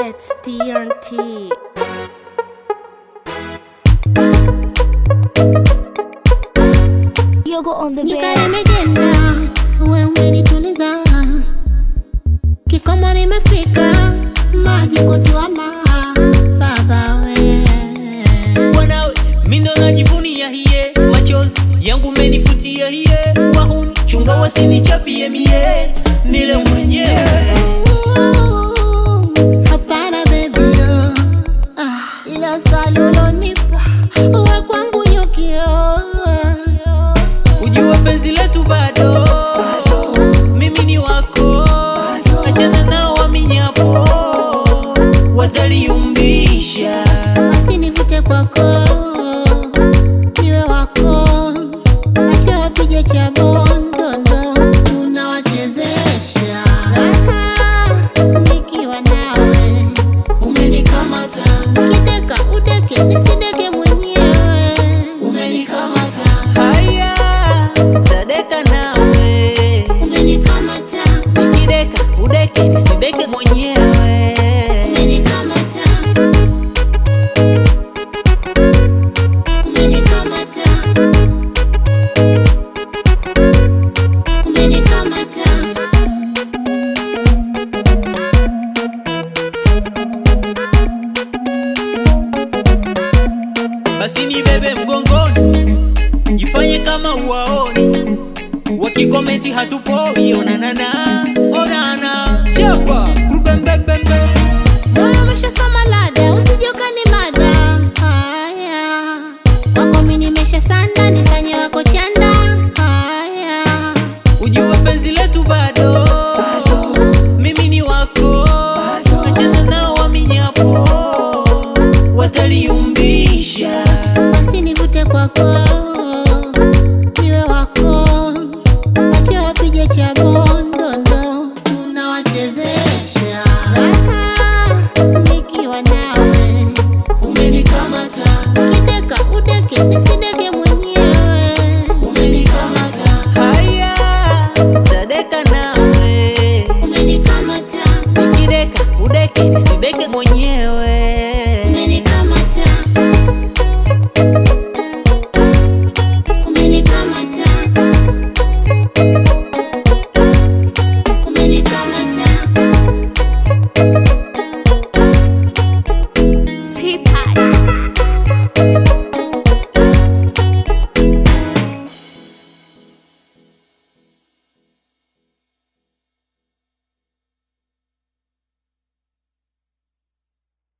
It's TNT. Yogo on the Nyika bed. nimejenda, we umenituliza, kikomo nimefika, maji kutuama, baba we Bwanawe, mi ndo najivunia hiye, machozi yangu menifutia hiye, wahuni chunga wasinichapie mie, nile mwenyewe Hapana baby, ah, ila salulonipa we kwangu nyukio ujua penzi letu bado, mimi ni wako, achana nao waminyapo, wataliumbisha basi nivute kwako, niwe wako, acha wapige cha bondondo, tunawachezesha Aha, nikiwa nawe umenikamata, kideka udeke nisideke mwenyewe umenikamata, haya tadeka nawe, umenikamata nikideka udeke nisideke mwenyewe umenikamata umenikamata umenikamata basi nibebe mgongoni, jifanye kama uwaoni, wakikomenti hatupoi, onanana